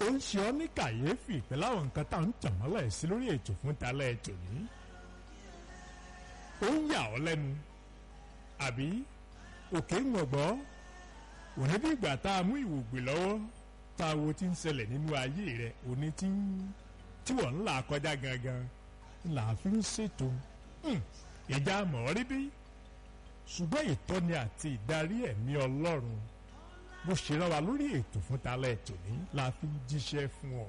ó ń ṣe ọ́ ní kàyéfì pẹ̀lú àwọn nǹkan tá à ń tàn mọ́lẹ̀ sí lórí ètò fún talẹ́ ètò ní. ó ń yà ọ́ lẹ́nu àbí òkè ń gbọ̀gbọ́ òní bí ìgbà tá a mú ìwògbè lọ́wọ́ tá a wo ti ń ṣẹlẹ̀ nínú ayé rẹ̀ òní tí ń tí wọ́n ń là kọjá gangan là á fi ń ṣètò ìjà mọ̀ rí bí ṣùgbọ́n ìtọ́ni àti ìdarí ẹ̀mí ọlọ́run bó ṣe rán wa lórí ètò fún talẹ̀ ètò ní la fi ń jíṣẹ́ fún ọ.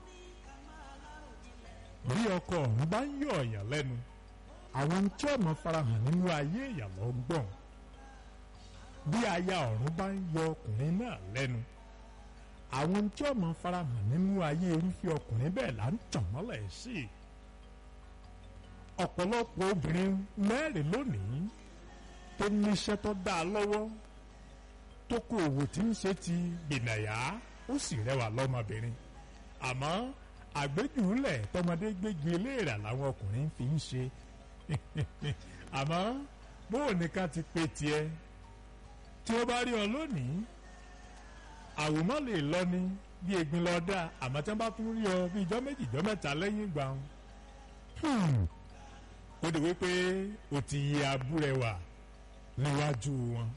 bí ọkọ ọ̀hún bá ń yọ ọ̀yàn lẹ́nu àwọn tí ọmọ farahàn nínú ayé èèyàn lọ ń gbọ̀n bí aya ọ̀run bá ń yọ ọkùnrin náà lẹ́nu àwọn tí ọmọ farahàn nínú ayé irúfẹ́ ọkùnrin bẹ́ẹ̀ là ń tàn mọ́lẹ̀ sí i ọ̀pọ̀lọpọ̀ obìnrin mẹ́rin lónìí tó níṣẹ́ tó dáa lọ́wọ́ tó kó òwò tí ń ṣe ti gbìnàyà ó sì rẹwà lọ́mọbìnrin àmọ́ àgbéjúlẹ̀ tọmọdé gbégi eléèrà làwọn ọkùnrin fi ń ṣe àmọ́ bóò ní ká ti pe tiẹ̀ tí ó bá rí ọ lónìí àwòmọ́ lè lọ ní bí egbin lọ dá àmọ́ tí wọ́n bá tún rí ọ bí ijọ́ méjì ijọ́ mẹ́ta lẹ́yìn ìgbà wọn. ó dì wípé o ti yí abúrẹwà níwájú wọn.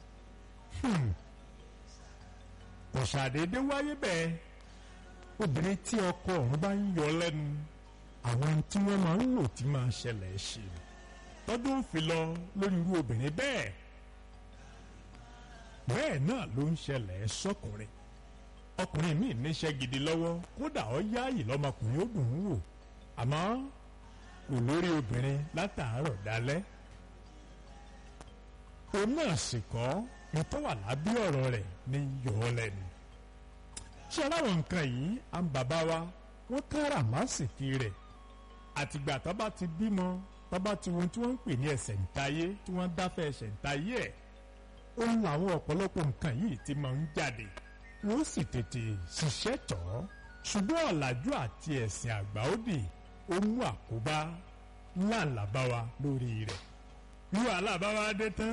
kò ṣàdédé wáyé bẹ́ẹ̀ obìnrin tí ọkọ ọ̀run bá ń yọ lẹ́nu àwọn tí wọ́n máa ń lò tí máa ṣẹlẹ̀ ṣe tọ́dún fi lọ lórí irú obìnrin bẹ́ẹ̀ bẹ́ẹ̀ náà ló ń ṣẹlẹ̀ sọ́kùnrin ọkùnrin míì níṣẹ́ gidi lọ́wọ́ kódà ó yáàyè lọ́mọkùnrin ó dùn ún wò àmọ́ kò lórí obìnrin látàárọ̀ dalẹ́ òun náà sì kọ́ ní tó wà lábí ọ̀rọ̀ rẹ̀ ní yọ ọ́ lẹ́nu ṣé aláwọ̀ nǹkan yìí à ń bàbá wa wọ́n kára màsìkì rẹ̀ àtìgbà tó bá ti bímọ tó bá ti wọn tí wọ́n ń pè ní ẹsẹ̀ ńtayé tí wọ́n dáfẹ́ ẹsẹ̀ ńtayé ẹ̀ ó ń làwọn ọ̀pọ̀lọpọ̀ nǹkan yìí ti máa ń jáde wọ́n sì tètè ṣiṣẹ́ tọ̀ ọ́ ṣùgbọ́n ọ̀làjú àti ẹ̀sìn àgbà òdì ó mú àkóbá ńláńlá bá wa lórí rẹ̀ bí wàhálà bá wa dé tán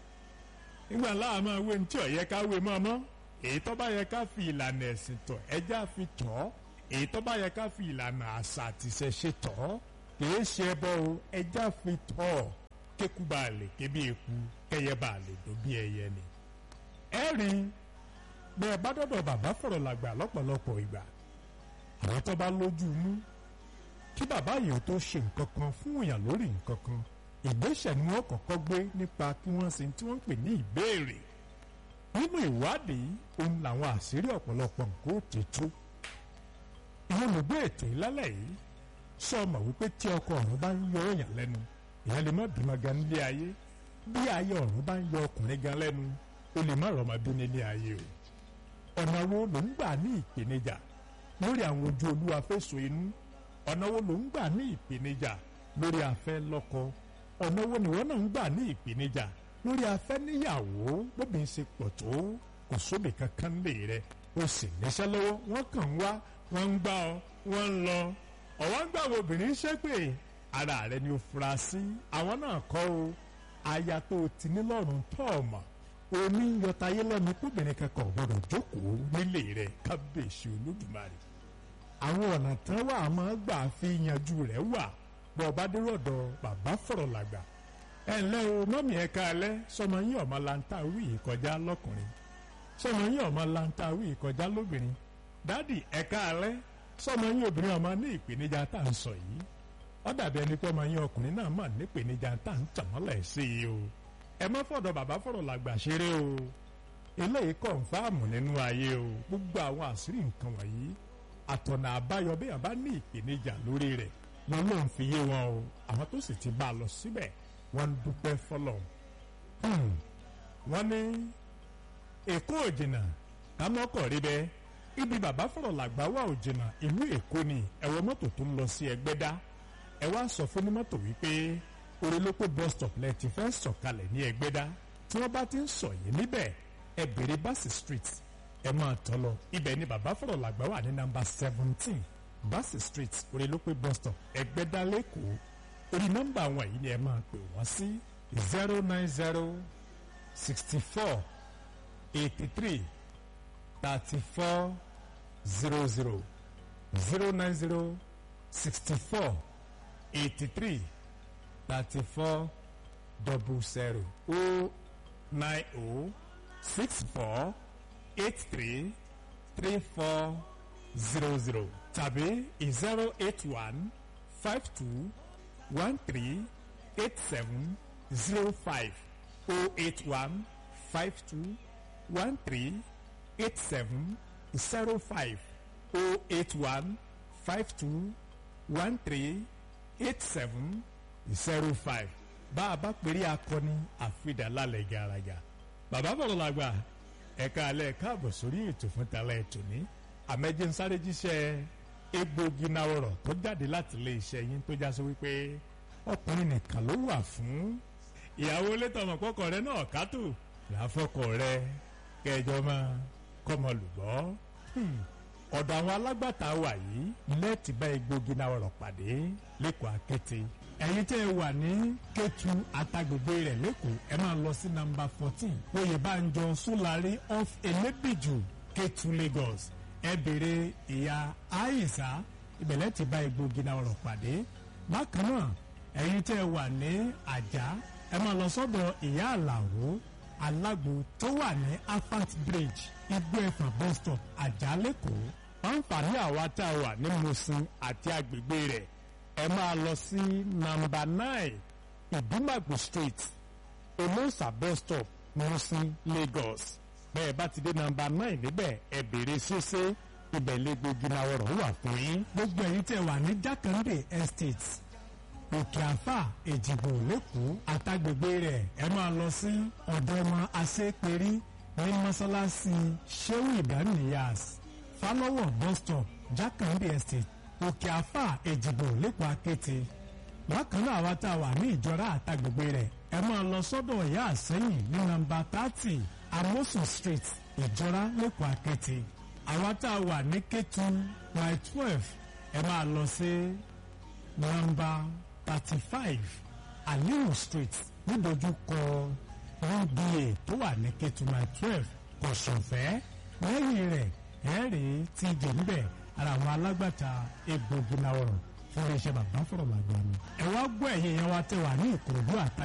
nígbà láà máa wé ní tí ó yẹ ká wé mọ́ ọmọ èyí tó bá yẹ ká fi ìlànà ẹ̀sìn tọ̀ ẹjá fi tọ̀ ọ́ èyí tó bá yẹ ká fi ìlànà àṣà àti ìṣẹ̀ṣe tọ̀ ọ́ kìí ṣe ẹbọ o ẹjá fi tọ̀ ọ́ kéku bá a lè ké bí eku kẹyẹ bá a lè dó bí ẹyẹ ni. ẹ rí bẹ́ẹ̀ bá dọ̀dọ̀ bàbá fọ̀rọ̀ làgbà lọ́pọ̀lọpọ̀ ìgbà àwọn tó bá lójú inú kí bàbá yìí tó ṣe nǹkan kan fún èèyàn lórí nǹkan kan ìgbésẹ̀ ni wọ́n kọ́kọ́ gbé nípa kí wọ́n ṣe tí wọ́n ń pè ní ìbéèrè nínú ìwádìí òun làwọn àṣírí ọ̀pọ̀lọpọ̀ nǹkan ó ti tú ìwọ́n ló gbé ètò ìlálẹ̀ yìí sọ ọmọ wípé tí ọkọ ọ̀run bá ń yọ èèyàn lẹ́nu ìyá lè má bímọ gan nílé ayé bí ayé ọ̀run bá ń yọ ọkùnrin gan lẹ́nu ó lè má rọmọ bí nílé ayé o ọ̀nà wo ló ń gbà ní ìpèníjà lórí àwọn ojú olúwa fèsò inú ọ̀nà wo ló ń gbà ní ìpèníjà lórí afẹ́ lọ́kọ ọ̀nà wo ni wọ́n náà ń gbà ní ìpèníjà lórí afẹ́ níyàwó bóbìnrin ṣe pọ̀ tó kò sóbì kankan lè rẹ o sì níṣẹ́ lọ́wọ́ wọ́n kàn ń wá wọ́n ń gbá ọ wọ́n ń lọ ọ̀wọ́n ń gbà wo obìnrin ṣépè ara rẹ ni o fura sí àwọn náà kọ́ o aya tó o ti ní lọ́rùn tó o mọ̀ omi ń yọtayé lẹ́nu kóbìnrin kankan ò gbọ́dọ̀ jókòó nílé rẹ̀ kábíyèsí olódùmarè àwọn ọ̀nà tán wà á máa gbà fi yanjú rẹ̀ wà bọ́ ọba dérò ọ̀dọ̀ bàbá fọ̀rọ̀ làgbà ẹ ǹlẹ́ o mọ́mí ẹ káalẹ́ sọmọ yín ọmọ lanta wí ìkọjá lọ́kùnrin sọmọ yín ọmọ lanta wí ìkọjá lóbìnrin dádì ẹ káalẹ́ sọmọ yín obìnrin ọmọ ní ìpèníjà tá à ń sọ yìí ó dàbí ẹni pé ọmọ yín ọkùnrin náà mà ní ìpèníjà tá à ń tàn mọ́lẹ̀ sí i o ẹ má fọ̀dọ̀ bàbá fọ̀rọ̀ làgbà ṣeré o eléyìí kọ̀ǹfàmù nínú ayé o gbogbo àwọn àṣírí nǹkan wọ̀nyí àtọ̀nà àbáyọ bí àbá ní ìpèníjà lórí rẹ̀ lọ́lọ́run fi yé wọn o àwọn tó sì ti bá a lọ síbẹ̀ wọ́n ń dúpẹ́ fọlọ́ wọ́n ní èkó òjìnà kámọ́kọ̀ rí bẹ́ẹ̀ ibi bàbá fọ̀rọ̀ làgbà wà òjìnà ìlú èkó ni ẹ̀wọ̀n mọ́tò tó ń lọ sí ẹgbẹ́dá ẹ wá sọ fún onímọ́tò wípé orelópó bus stop lẹ ti fẹ́ sọ̀kalẹ̀ ní ẹgbẹ́dá tí wọ́n bá ti ń sọ yìí níbẹ̀ ẹ bèrè Bassey street ẹ máa tọ́ lọ ibẹ̀ ni bàbá fọ̀rọ̀ làgbà wà ní nàmbà seventeen Bassey street orelópó bus stop ẹgbẹ́dá lẹ́kọ̀ọ́ orí nọ́mbà wọn yìí ni ẹ máa pè wọ́n sí zero nine zero sixty four eighty three thirty four zero zero zero nine zero sixty four eighty three thirty four double zero o nine o six four eight three three four zero zero tàbí zero eight one five two one three eight seven zero five o eight one five two one three eight seven zero five o eight one five two one three eight seven zero five bá a bá pèrè akọni àfidàlálẹ̀ gàràgà bàbá bọ̀rọ̀ làgbà ẹ̀ka alẹ́ káàbọ̀ sórí ètò fún talẹ̀ ètò ní àmẹ́jẹ́ nsáré jíṣẹ́ egbògi náwọ̀rọ̀ tó jáde láti ilé iṣẹ́ yín tó já sí wípé ọkùnrin nìkan ló wà fún ìyàwó létọmọ kọkọ rẹ náà kátó làáfọkọ rẹ kẹjọ máa kọmọ lùgbọ́ ọ̀dọ̀ àwọn alágbàtà wà yìí lẹ́ẹ̀tì bá egbògi náwọ̀rọ̀ pàdé lẹ́kọ̀ọ́ akété ẹ̀yin tẹ́ ẹ wà ní Kétu àtàgbègbè rẹ̀ lẹ́kọ̀ọ́ ẹ máa lọ sí nàmbà fourteen Oyèbánjọ Sólárì off Elébìjù Kétu Lagos ẹ béèrè ìyá Àìsà ìbẹ̀lẹ̀ ti bá egbògi náwọ̀rọ̀ pàdé bákan náà ẹ̀yin tẹ́ ẹ wà ní Àjà ẹ máa lọ sọ́dọ̀ ìyá Àlàó alágbo tó wà ní Afat Bridge igbó ẹ̀fọ̀n bus stop Àjà lẹ́kọ̀ọ́ àǹfààní àwa tá a wà ní Mùsìn àti agbègbè rẹ̀ ẹ máa lọ sí nàmbà nine ìdúmàgbò street olóòsà bus stop Mùsìn Lagos bẹ́ẹ̀ bá ti dé nàmbà nine níbẹ̀ ẹ béèrè ṣíṣe ibẹ̀ lẹ́gbẹ̀ẹ́ náwọ̀rọ̀ wà fún yín. gbogbo ẹ̀yin tẹ́ wà ní Jákàndé estate òkè àfà èjìgbò lẹ́kọ̀ọ́ àtàgbègbè rẹ̀ ẹ máa lọ sí ọ̀dọ̀ ọmọ aṣẹ́pẹ̀rí ní mọ́sálásí Shehu Ibrahim Niyas Fálọ́wọ̀ bus stop Jákàndé estate òkè àfà èjìgbò lẹ́kọ̀ọ́ akéte bákan náà àwa tá a wà ní ìjọra àtàgbègbè rẹ̀ ẹ máa lọ sọ́dọ̀ ìyá àsẹ́yìn ní nàmbà thirty amosun street ìjọra lẹ́kọ̀ọ́ akéte àwa tá a wà ní Kétu by twelve ẹ máa lọ sí nàmbà thirty five aliu street nídojúkọ uba tó wà ní Kétu by twelve kọ̀sọ̀fẹ́ lẹ́yìn rẹ̀ ẹ̀ẹ́rì ti jẹ̀ níbẹ̀ ara àwọn alágbàtà egbògi náà rọ̀ fún iléeṣẹ́ bàbá fọ̀rọ̀ làgbà ni. ẹ wá gbọ́ ẹ̀yìn yẹn wá tẹ̀ wá ní Ìkòròdú àtà.